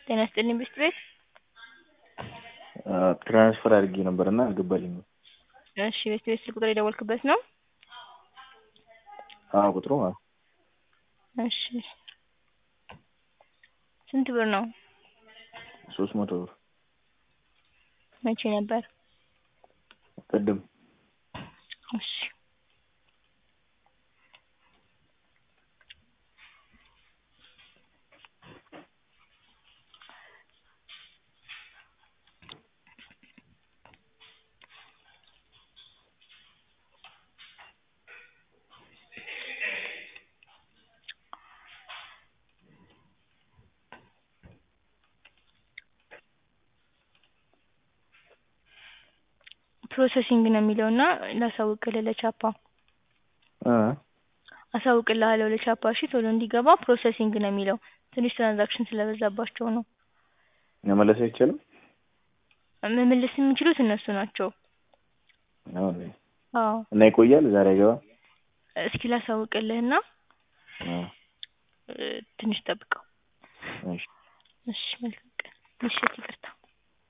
ጤና ይስጥልኝ ብስት ቤት ትራንስፈር አድርጌ ነበር እና አልገባልኝም። እሺ ቤስት ቤት ስልክ ቁጥር የደወልክበት ነው? አዎ ቁጥሩ አዎ። እሺ ስንት ብር ነው? ሶስት መቶ ብር መቼ ነበር? ቅድም እሺ ፕሮሰሲንግ ነው የሚለው እና ላሳውቅልህ ለቻፓ እ አሳውቅልሃለሁ ለቻፓ እሺ ቶሎ እንዲገባ ፕሮሰሲንግ ነው የሚለው ትንሽ ትራንዛክሽን ስለበዛባቸው ነው። መመለስ አይቻልም? መመለስ የሚችሉት እነሱ ናቸው። ነው እንዴ? አዎ እና ይቆያል ዛሬ አይገባም? እስኪ ላሳውቅልህና አዎ እ ትንሽ ጠብቀው። እሺ እሺ መልካም ቀን። ምሽት ይቅርታ